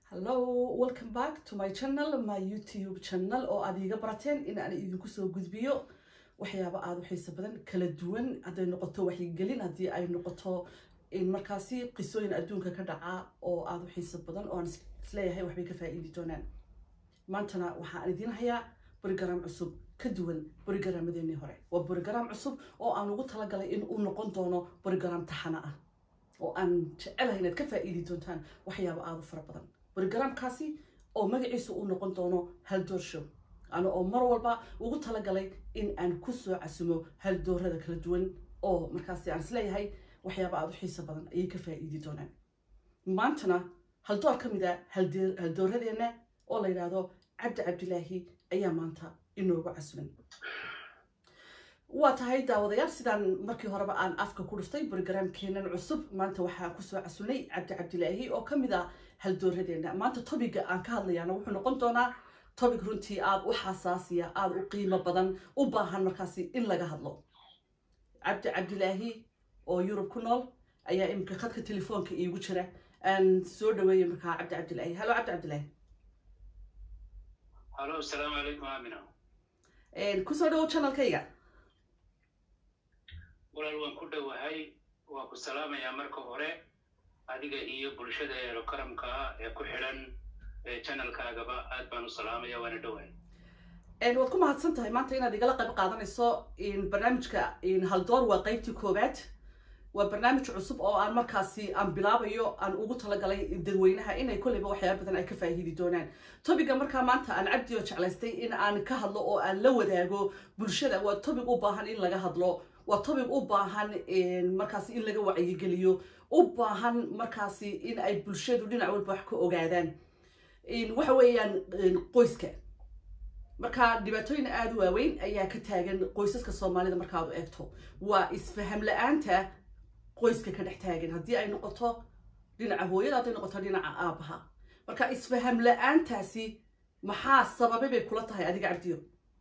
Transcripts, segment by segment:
hallo welcome back to my channel my youtube channel oo aad iiga barateen in aan idinku soo gudbiyo waxyaaba aada u xiiso badan kala duwan hadday noqoto waxyigelin haddii ay noqoto markaasi qisooyin adduunka ka dhaca oo aada u xiiso badan oo aan isleeyahay waxbay ka faa'iidi doonaan maantana waxaan idiin hayaa borigaram cusub ka duwan borigaraamadeenii hore waa borigaram cusub oo aan ugu talagalay in uu noqon doono borigaram taxana ah oo aan jecelahay inaad ka faa'iidi doontaan waxyaaba aada u fara badan borigaramkaasi oo magaciisu uu noqon doono haldoor show ana oo mar walba ugu talagalay in aan ku soo casumo haldoorada kala duwan oo markaasi aan isleeyahay waxyaaba aada u xiiso badan ayay ka faa'iidi doonaan maantana haldoor ka mid a haldooradeenna oo la yidhaahdo cabdi cabdilaahi ayaa maanta inoogu casuman waa tahay daawadayaal sidaan markii horeba aan afka ku dhuftay brogramkeenan cusub maanta waxaan kusoo casunay cabdi cabdilaahi oo ka mid a haldooradeenna maanta tobiga aan ka hadlayaana wuxuu noqon doonaa tobig runtii aada u xasaasiya aada u qiimo badan u baahan markaasi in laga hadlo cabdi cabdilaahi oo yurub ku nool ayaa iminka khadka telefoonka iigu jira aan soo dhaweeyay markaa cabdi cabdilaahi hallo cabdi cabdilaahi halo asalaamu calaykum aamina kusoo dhawow channelkayga walaal waan ku dhowahay waan ku salaamayaa marka hore adiga iyo bulshada eelo karamka ah ee ku xidhan channelkaagaba aad baan u salaamaya waana dhowahay waad ku mahadsan tahay maanta inaad igala qayb qaadanayso barnaamijka haldoor waa qeybtii koowaad waa barnaamij cusub oo aan markaasi aan bilaabayo aan ugu talagalay dadweynaha inay kolleyba waxyaaba badan ay ka faa'iidi doonaan tobiga markaa maanta aan cabdioo jeclaystay in aan ka hadlo oo aan la wadaago bulshada waa tobig u baahan in laga hadlo waa tobig u baahan markaasi in laga wacyigeliyo u baahan markaasi in ay bulshadu dhinac walba wax ka ogaadaan waxa weeyaan qoyska marka dhibaatooyin aada u waaweyn ayaa ka taagan qoysaska soomaalida markaad u eegto waa isfaham la-aanta qoyska ka dhex taagan haddii ay noqoto dhinaca hooyada hadday noqoto dhinaca aabaha marka isfaham la-aantaasi maxaa sababay bay kula tahay adiga cabdiyo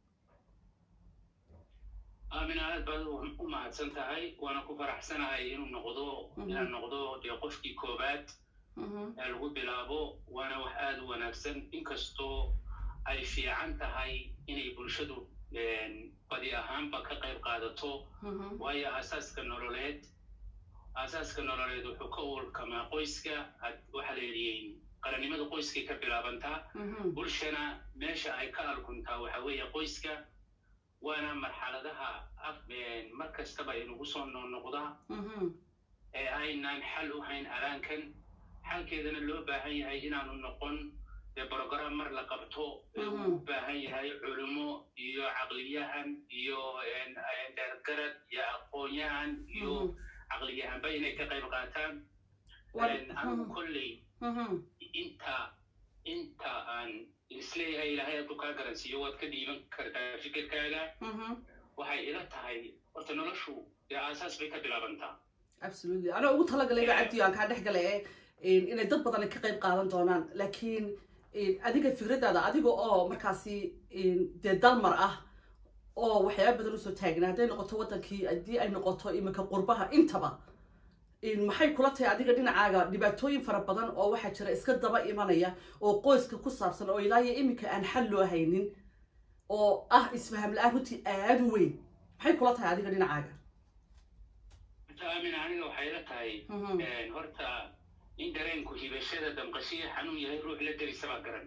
aamina aad baad u mahadsan tahay waana ku faraxsanahay inuu noqdo inaan noqdo dee qofkii koobaad ee lagu bilaabo waana wax aada u wanaagsan inkastoo ay fiican tahay inay bulshadu badi ahaanba ka qayb qaadato waayo aasaaska nololeed aasaaska nololeed wuxuu ka uurkamaa qoyska waxaa la yidhi qarannimada qoyskay ka bilaabantaa bulshana meesha ay ka alkuntaa waxa weeye qoyska waana marxaladaha mar kastaba inugu soo noqnoqdaa ee aynaan xal u hayn alaankan xalkeedana loo baahan yahay inaanu noqon dee brogram mar la qabto uu u baahan yahay culimo iyo caqliyahan iyo dheergarad iyo aqoonyahan iyo caqliyahanba inay ka qayb qaataan anu kolley inta inta aan isleeyahay ilaahay hadduu kaa garansiiyo waad ka dhiiban kartaa fikirkaaga waxay ila tahay horta noloshu dee aasaas bay ka bilaabantaa absolutely anaa ugu talagalayba cabdiyo aan kaa dhex galay ee inay dad badan ka qayb qaadan doonaan laakiin adiga fikradaada adiga oo markaasi dee dalmar ah oo waxyaaba badan usoo taagna hadday noqoto waddankii haddii ay noqoto iminka qurbaha intaba maxay kula tahay adiga dhinacaaga dhibaatooyin fara badan oo waxaa jira iska daba imanaya oo qoyska ku saabsan oo ilaayo iminka aan xal loo haynin oo ah isfaham la-aan runtii aada u weyn maxay kula tahay adiga dhinacaaga aamina aniga waxay la tahay horta in dareenku hibashada damqashiya xanuun yahay ruux la derisabaa garan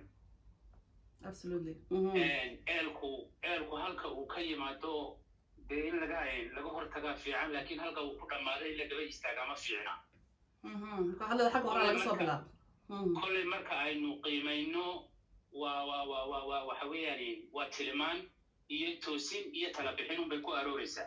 eelku eelku halka uu ka yimaado dee in laga laga hortagaa fiican laakiin halka uu ku dhammaado in la daba istaagaa ma fiicna kolley marka aynu qiimayno waa waa waa waa waa waxa weeyaan waa tilimaan iyo toosin iyo tala bixin unbay ku arooreysaa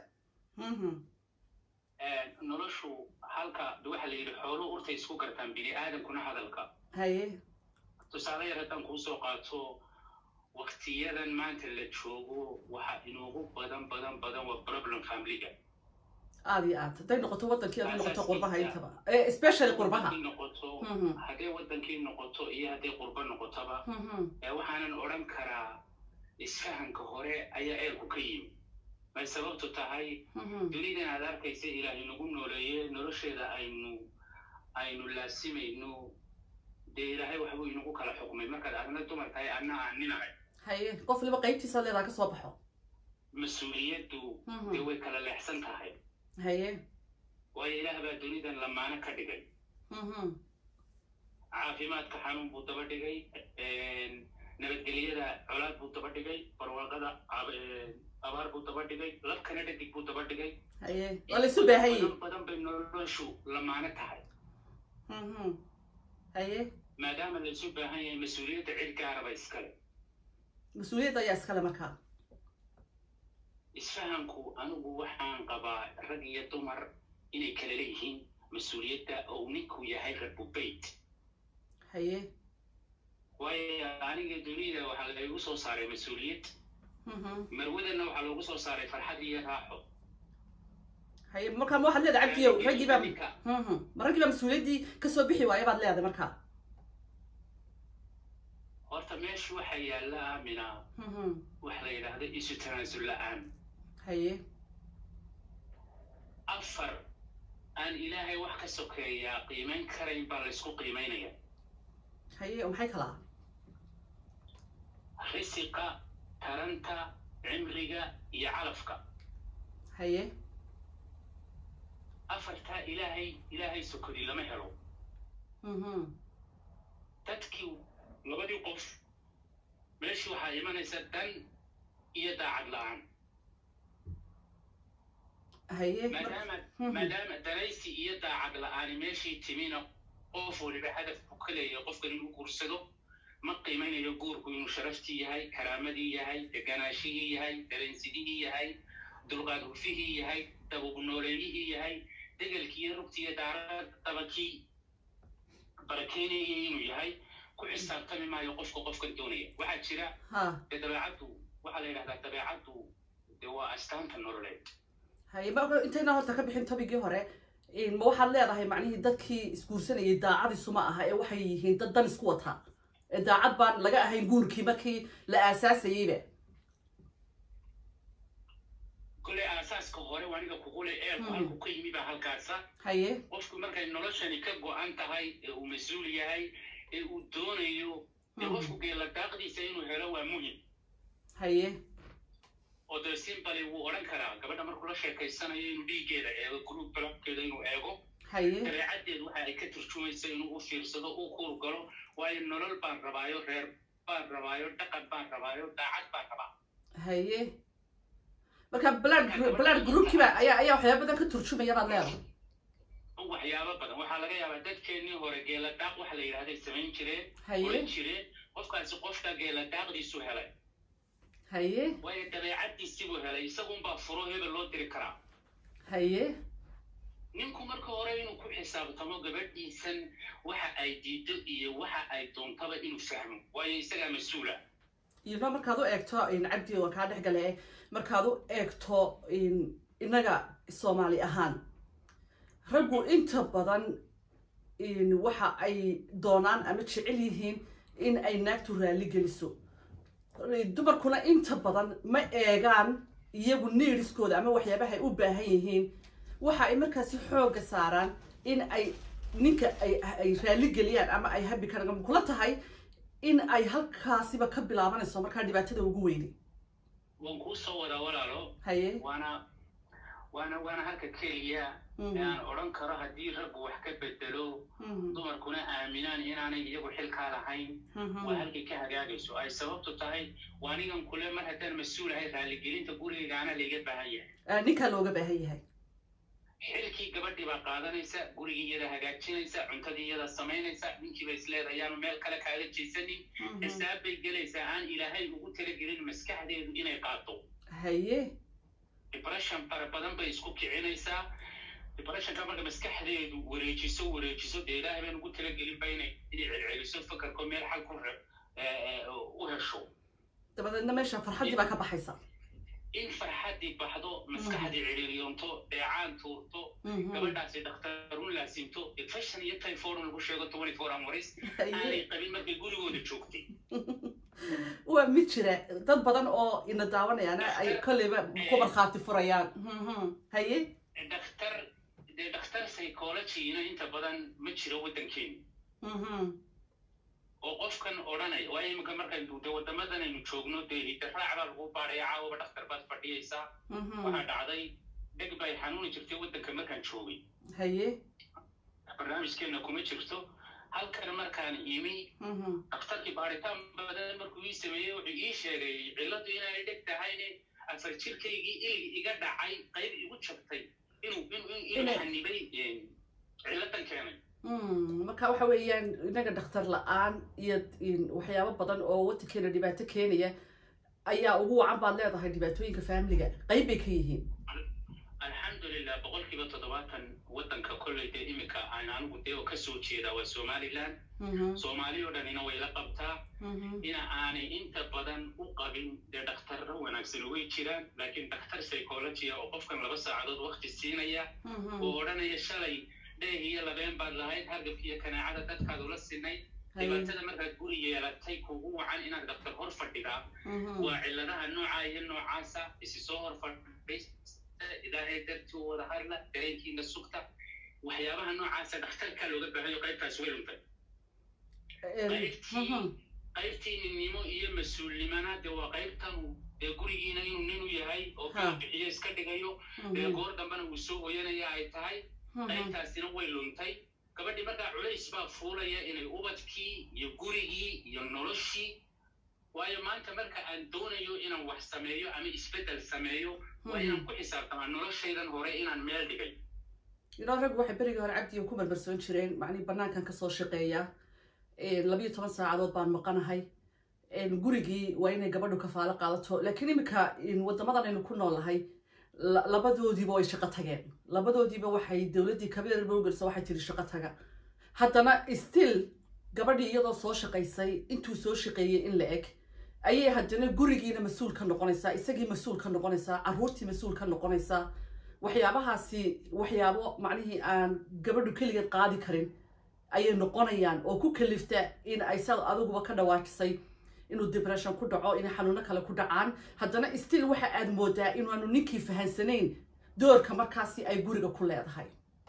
noloshu halka waxa la yidhi xoolu urtay isku gartaan bini aadamkuna hadalka haye tusaale yar haddaan kuu soo qaato waktiyadan maanta la joogo waxa inoogu badan badan badan waa problem familiga aada iyo aad hadday noqoto waddankii hadday noqoto qurbaha intaba especially qurbaha noqoto hadday waddankii noqoto iyo hadday qurba noqotoba waxaanan odhan karaa isfahanka hore ayaa eelku ka yimi may sababtu tahay dunidan aad arkaysa ilaahay nagu nooleeye nolosheeda aynu aynu laasimayno dee ilaahay waxbuu inagu kala xukmay markaad adna dumar tahay adna aan nin ahay haye qof waliba qaybtiisa leedaa ka soo baxo mas-uuliyaddu dee way kala leexsan tahay haye waayo ilaah baa dunidan lamaano ka dhigay caafimaadka xanuun buu daba dhigay nabadgelyada colaad buu daba dhigay barwaaqada abaar buu daba dhigay labkana dhadig buu daba dhigay haye waa la isu baahanye badan bay noloshu lamaano tahay haye maadaama la isu baahan yahay mas-uuliyadda cid gaaraba iskale mas-uuliyadda ayaa iskale markaa isfahanku anigu waxaan qabaa rag iyo dumar inay kala leeyihiin mas-uuliyadda oo ninku yahay rabubeyt haye waayo aniga dunida waxaa laygu soo saaray mas-uuliyad marwadana waxaa loogu soo saaray farxad iyo raaxo haye markaa ma waxaad leedahay cabdiyow raggii baa ma raggii baa mas-uuliyaddii kasoo bixi waaya baad leedahay markaa horta meesha waxaa yaalla aamina waxa la yidhaahda isu tanaasul la-aan haye afar aan ilaahay wax ka sokeeyaa qiimayn karayn baa laysku qiimaynaya haye oo maxay kalaa risiqa taranta cimriga iyo calafka haye afartaa ilaahay ilaahay sokodi lama helo dadkii labadii qof meeshii waxaa imanaysa dan iyo daacad la-aan haye maadaama maadaama danaysi iyo daacad la-aani meeshii timina qof waliba hadaf buu ka leeyahay qofkan inuu guursado ma qiimaynayo guurku inuu sharaftii yahay karaamadii yahay deganaashihii yahay dareensidihii yahay dulqaad hufihii yahay dabub nooleeyihii yahay degelkii iyo rugtii iyo daaradabakii barakeynayay inuu yahay ku xisaabtami maayo qofka qofkan doonaya waxaa jira dee dabeecaddu waxaa la yidhahdaa dabeecaddu dee waa astaanta nololeed haye marka intayna horta ka bixin tobigii hore ma waxaad leedahay macnihii dadkii isguursanayay daacadiisu ma aha ee waxay yihiin dad dan isku wataa ee daacad baan laga ahayn guurkii markii la aasaasayeyba kolley aasaaska hore aniga kugule eelku halku ka yimi baa halkaasa haye qofku markay noloshani ka go-an tahay ee uu mas-uul yahay ee uu doonayo dee qofku geela daaqdiisa inuu helo waa muhim haye oo dee simbali wuu odhan karaa gabadha markuu la sheekaysanayo inuu dhiiggeeda eego group balabkeeda inuu eego haye dabeecaddeed waxa ay ka turjumaysa inuu u fiirsado u kuur galo waayo nolol baan rabaayo reer baan rabaayo dhaqan baan rabaayo daacad baan rabaa haye marka blood blood groupkiiba ayaa ayaa waxyaaba badan ka turjumaya baad leedahay waxyaabo badan waxaa laga yaabaa dadkeennii hore geela daaq waxa la yidhahday samayn jireen haye oran jireen qofkaasi qofka geela daaqdiisu helay haye waayo dabeecaddiisibuu helay isagunbaa furo hebel loo diri karaa haye ninku marka hore inuu ku xisaabtamo gabadhiisan waxa ay diido iyo waxa ay doontaba inuu fahmo waayo isagaa mas-uula iyadoo markaad u eegto cabdi waa kaa dhex gale markaad u eegto innaga soomaali ahaan raggu inta badan waxa ay doonaan ama jecel yihiin in ay naagtu raalli geliso dumarkuna inta badan ma eegaan iyagu niiriskooda ama waxyaabaha ay u baahan yihiin waxa ay markaasi xoogga saaraan in ay ninka ay raalli geliyaan ama ay habi karaan kula tahay in ay halkaasiba ka bilaabanayso markaa dhibaatada ugu weyni waan kuu soo wadaa walaalo haye waana waana waana halka keliya aan odhan karo haddii raggu wax ka bedelo dumarkuna aaminaan inaanay iyagu xilkaa lahayn waa halkay ka hagaagayso ay sababtu tahay waanigan kule mar haddaan mas-uul ahay raaligelinta gurigaygaana layga baahan yahay ninkaa looga baahan yahay xilkii gabadhii baa qaadanaysa gurigii iyada hagaajinaysa cuntadii iyada samaynaysa ninkiiba isleedahay ayaanu meel kale kaaga jeesanin xisaab bay gelaysaa aan ilaahay ugu talagelin maskaxdeedu inay qaato haye depression fara badan bay isku kicinaysaa depressionka marka maskaxdeedu wareejiso wareejiso dee ilaahay baan ugu talagelinba inay inay celceliso fakarko meel xal ku u hesho dabadeedna meesha farxaddii baa ka baxaysa in farxaddii baxdo maskaxdii ciriiryoonto dheecaan tuurto gabadhaasi dhakhtarun laasimto depression iyo typhoid lagu sheego twenty four hours aanay qabin markay gurigooda joogtay waa mid jira dad badan oo ina daawanayaana ay kolleyba ku markhaati furayaan haye dhakhtar dee dhakhtar psychologyna inta badan ma jiro waddankeena oo qofkan odhanaya waayo iminka markaynu de waddamadan aynu joogno dee hidaraac baa lagu baadhaya caawaba dhakhtar baad fadhiyaysaa waxaa dhacday dheg bay xanuuni jirtay waddanka markaan joogay haye barnaamijkeenna kuma jirto halkan markaan imi dhakhtarkii baaritaan badan markuu ii sameeyey wuxuu ii sheegay cilladu inay dheg tahayne afar jirkaygii ilig iga dhacay qayb igu jabtay inuu inuu xanibay cilladan keenay marka waxa weeyaan inaga dhakhtar la-aan iyo waxyaabo badan oo waddankeena dhibaato keenaya ayaa ugu wacan baad leedahay dhibaatooyinka faamiliga qayb bay ka yihiin alxamdulilah boqolkiiba toddobaatan waddanka kolley dee iminka aan anigu dee oo kasoo jeedaa waa somaliland soomaali oo dhanina way la qabtaa ina aanay inta badan u qabin dee dhakhtarra wanaagsan way jiraan laakiin dhakhtar psychologia oo qofkan laba saacadood wakti siinaya oo odhanaya shalay dheeh iyo labeen baad lahayd hargabka iyo kanaacada dadkaad ula sinay dhibaatada markaad guri yeelatay kugu wacan inaad dhakhtar hor fadhidaa waa cilladaha noocaa iyo noocaasa isi soo hor fadhista ilaahay dartii u wada hadla dareenkiina sugta waxyaabaha noocaasa dhakhtarka looga baahanyo qaybtaas way luntay qaybtii ninnimo iyo mas-uulnimana dee waa qaybtan dee gurigiina inuu ninu yahay oo kala bixiyo iska dhigayo dee goor dambena uu soo hoyanaya ay tahay qaybtaasina way luntay gabadhii markaa culays baa fuulaya inay ubadkii iyo gurigii iyo noloshii waayo maanta marka aan doonayo inaan wax sameeyo ama isbeddel sameeyo waa inaan ku xisaabtamaa noloshaydan hore inaan meel dhigay ilaa raggu waxay berigii hore cabdiga ku barbarsoon jireen macnii bannaankan kasoo shaqeeya labiyo toban saacadood baan maqanahay gurigii waa inay gabadhu kafaalo qaadato laakiin iminka waddamadan aynu ku noolahay labadoodiiba way shaqo tageen labadoodiiba waxay dowladdii kabeer bowgelsa waxay tiri shaqo taga haddana still gabadhii iyadoo soo shaqaysay intuu soo shaqeeyey in la eg ayay haddana gurigiina mas-uul ka noqonaysaa isagii mas-uul ka noqonaysaa carruurtii mas-uul ka noqonaysaa waxyaabahaasi waxyaabo macnihii aan gabadhu keligeed qaadi karin ayay noqonayaan oo ku kalifta in ay sad adiguba ka dhawaajisay inuu debression ku dhaco inay xanuuno kale ku dhacaan haddana still waxa aad moodaa inaanu ninkii fahansanayn doorka markaasi ay guriga ku leedahay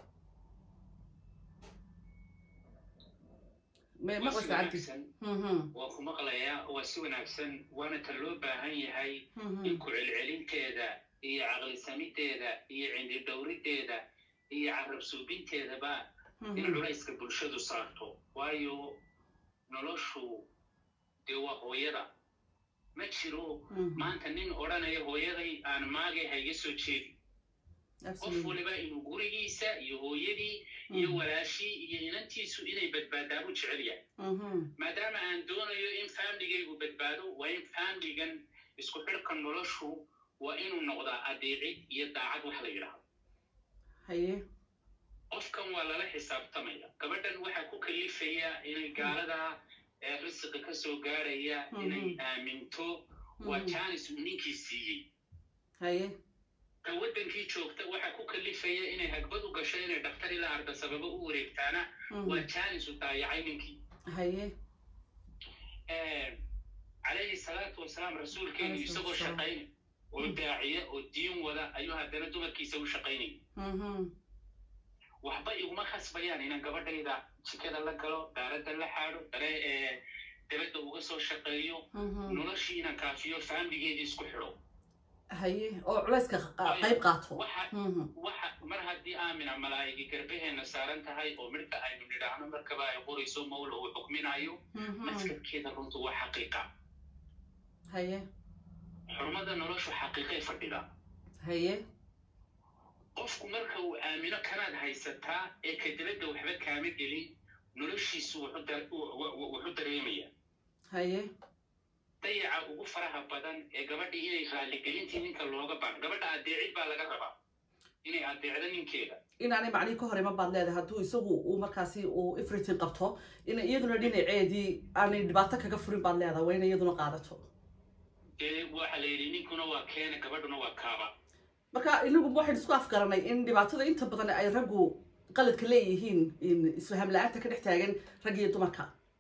waa ku maqlayaa waa si wanaagsan waana ta loo baahan yahay in ku-celcelinteeda iyo caqlisamideeda iyo cindidhowrideeda iyo carab suubinteedaba in culayska bulshadu saarto waayo noloshu dee waa hooyada ma jiro maanta nin odhanaya hooyaday aan maagay hayga soo jeedi qof waliba inuu gurigiisa iyo hooyadii iyo walaashii iyo inantiisu inay badbaadaan u jecel yahay maadaama aan doonayo in faamligaygu badbaado waa in faamligan isku xidhka noloshu waa inuu noqdaa adeecid iyo daacad wax la yidhaahdo haye qofkan waa lala xisaabtamaya gabadhan waxaa ku kalifaya inay gaalada risiqi ka soo gaaraya inay aaminto waa janis uu ninkii siiyey haye ka waddankii joogta waxaa ku kalifaya inay hagbad u gasho inay dhakhtar ilaa arda sababo u wareegtaana waa janis uu daayacay ninkii haye calayhi salaatu wasalaam rasuulkeenu isagoo shaqaynay oo daaciya oo diin wada ayuu haddana dumarkiisa u shaqaynaya waxba iguma khasbayaan inaan gabadhayda jikada la galo daaradda la xaadho dare ee dabadda uga soo shaqeeyo noloshii inaan kaafiyo faamligeedii isku xidho haye oo culayska qayb qaato waxa mar haddii aamina malaa'igi garbaheenna saaran tahay oo midhka aynu nidhaahno markaba ay qorayso mawla uu xukminayo maskabkeeda runtu waa xaqiiqa haye xurmada noloshu xaqiiqay fadhida haye qofku marka uu aamino kanaad haysataa ee ka dabadda waxba kaama gelin noloshiisu wuxu dareemaya haye dayaca ugu faraha badan ee gabadhii inay raalligelintii ninka looga baan gabadha adeecid baa laga rabaa inay adeecdo ninkeeda inaanay macnihi ka hor iman baad leedahay hadduu isagu uu markaasi uu ifritin qabto in iyaduna dhinaceedii aanay dhibaato kaga furin baad leedahay waa inay iyaduna qaadato dee waxa la yidhi ninkuna waa keena gabadhuna waa kaaba marka inagu waxaynu isku afgaranay in dhibaatada inta badan ay raggu qaladka leeyihiin isfaham la-aanta ka dhex taagan rag iyo dumarka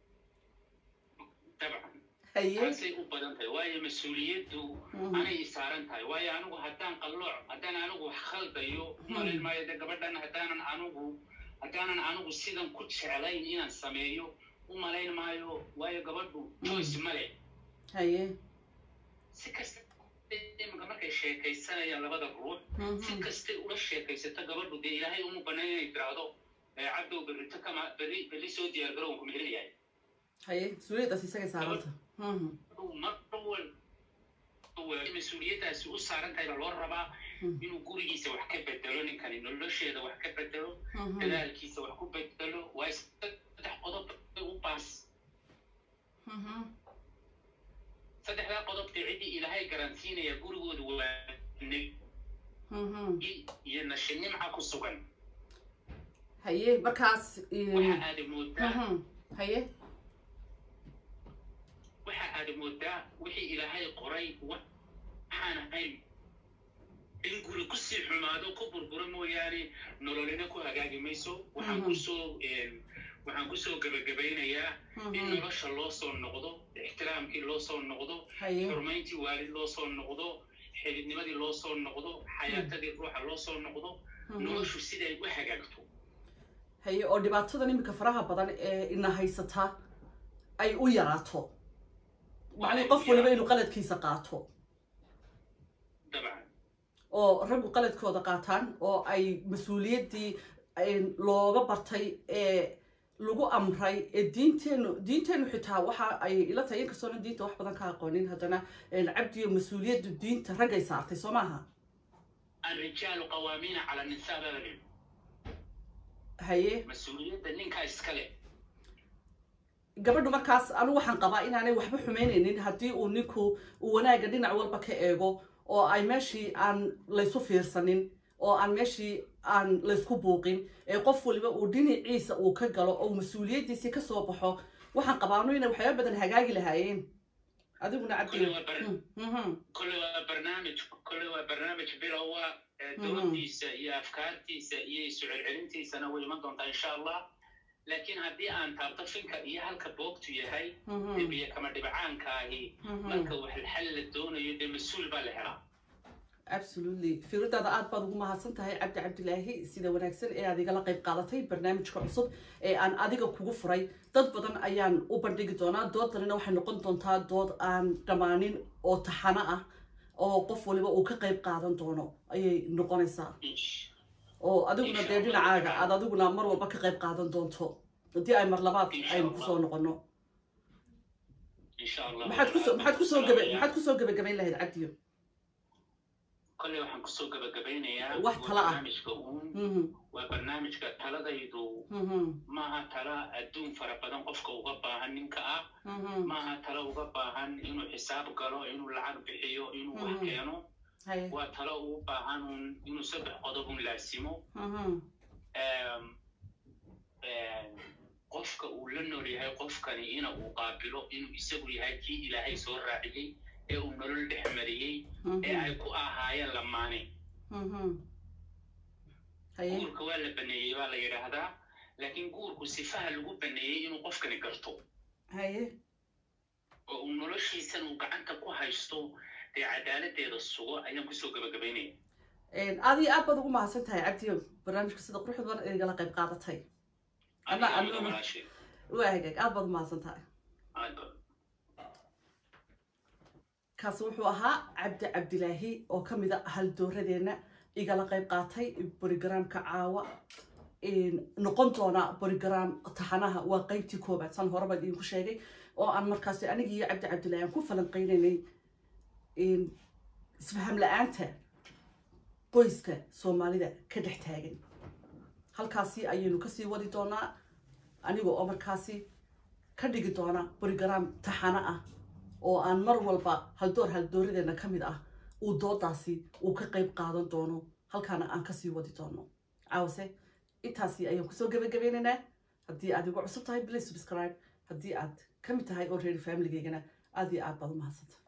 dabcan haye taasay u badan tahay waayo mas-uuliyaddu anay isaaran tahay waayo anigu haddaan qallooc haddaan anigu wax khaldayo malayn maayo de gabadhan haddaanan anigu haddaanan anigu sidan ku jeclayn inaan sameeyo u malayn maayo waayo gabadhu choice male haye si kasta imanka markay sheekaysanayaan labada ruux si kastay ula sheekaysato gabadhu dee ilaahay uma banayn inay tiraahdo cabdow berrito kama berri berri soo diyaar garowan ku mehelyahay haye mas-uuliyaddaas isagay saaranta mas-uuliyaddaasi u saaran tahay baa loo rabaa inuu gurigiisa wax ka bedelo ninkani nolosheeda wax ka bedelo dadaalkiisa wax ku bedelo waa saddex qodob u baas saddexdaa qodob dee ciddii ilaahay garansiinaya gurigooda waa iyo nashinimca ku sugan haye markaas waxa aada moodaa haye waxa aada moodaa wixii ilaahay qoray waxaan ahayn in guri kusii xumaado ku burburo mooyaane nololina ku hagaagi mayso waxaan kusoo waxaan kusoo gebagabaynayaa in nolosha loo soo noqdo ixtiraamkii loo soo noqdo xurmayntii waalid loo soo noqdo xididnimadii loo soo noqdo xayaatadii ruuxa loo soo noqdo noloshu siday u hagaagto haye oo dhibaatadan iminka faraha badan ee ina haysata ay u yaraato macnii qof waliba inuu qaladkiisa qaato dabcan oo raggu qaladkooda qaataan oo ay mas-uuliyaddii looga bartay ee lagu amray ee diinteenu diinteenu xitaa waxa ay ila tahay inkastoona diinta wax badan ka aqoonin haddana cabdiyo mas-uuliyaddu diinta raggay saartay soo maaha الرجال قوامين على النساء بلد haye mas-uuliyadda ninkaa iskale gabadhu markaas anigu waxaan qabaa inaanay waxba xumaynaynin haddii uu ninku uu wanaagga dhinac walba ka eego oo ay meeshii aan laysu fiirsanin oo aan meeshii aan laysku buuqin ee qof waliba uu dhinaciisa uu ka galo oo mas-uuliyaddiisii ka soo baxo waxaan qabaanu inay waxyaaba badan hagaagi lahaayeen adiguna Kole waa bar- kole waa barnaamij kole waa barnaamij bilowa ee doodiisa iyo afkaartiisa iyo isu celcelintiisana way iman doontaa insha allah laakiin haddii aan taabto finka iyo halka boogtu yahay debiya kama dhibcaankaahi marka wax xal la doonayo dee mas-uul baa la helaa absolutely fiiradaada aad baad ugu mahadsan tahay cabdi cabdilaahi sida wanaagsan ee aad igala qayb qaadatay barnaamijka cusub ee aan adiga kugu furay dad badan ayaan u bandhigi doonaa dooddanina waxay noqon doontaa dood aan dhammaanin oo taxano ah oo qof waliba uu ka qayb qaadan doono ayay noqonaysaa oo adiguna dee dhinacaaga aad adiguna mar walba ka qayb qaadan doonto haddii ay mar labaad aynu kusoo noqono insha allah maxaad kusoo maxaad kusoo gaba maxaad kusoo gabagabayn lahayd cabdiyo kole waxaan kusoo gabagabeynayaa Wax waa tala ah. barnaamijka uun Mhm, waa barnaamijka taladaydu mhm, maaha tala adduun fara badan qofka uga baahan ninka ah mhm. maaha tala uga baahan inuu xisaab galo inuu lacag bixiyo inuu wax Mhm. keeno haye waa talo ugu baahan un inuu saddex qodob un laasimo mhm, Em, em, qofka uu la nool yahay qofkani ina uu qaabilo inuu isagu yahay kii ilaahay soo raaciyey ee uu nolol dhex mariyey ee mhm, ay ku ahaayeen lamaane mhm. haye guurka waa la baneeyey baa la yidhaahdaa laakiin guurku sifaha lagu baneeyey inuu qofkani garto haye oo uu noloshiisan uu gacanta ku haysto dee cadaaladeeda sugo ayaan kusoo gabagabaynaya aad iyo aad baad ugu mahadsan tahay cabdiyo barnaamijka sida quruxda badan ee igala qayb qaadatay Alla- Adiga alla- walaashay. waa hagaag aad baad u mahadsan tahay Aad baa- kaasi wuxuu ahaa cabdi cabdilaahi oo ka mid a haldooradeenna igala qayb qaatay borogaraamka caawa noqon doona borograam taxanaha waa qeybtii koobaad san horeba idinku sheegay oo aan markaasi anigi iyo cabdi cabdilaahi aan ku falanqeynaynay isfaham la-aanta qoyska soomaalida ka dhex taagan halkaasi ayaynu kasii wadi doonaa aniga oo markaasi ka dhigi doona borograam taxano ah oo aan mar walba haldoor haldooradeena ka mid ah uu doodaasi uu ka qayb qaadan doono halkaana aan kasii wadi doono caawase intaasi ayaan kusoo gabagabeynaynaa haddii aad igu cusub tahay please subscribe haddii aad ka mid tahay oo reer familigeygana aad iyo aad baad u mahadsanta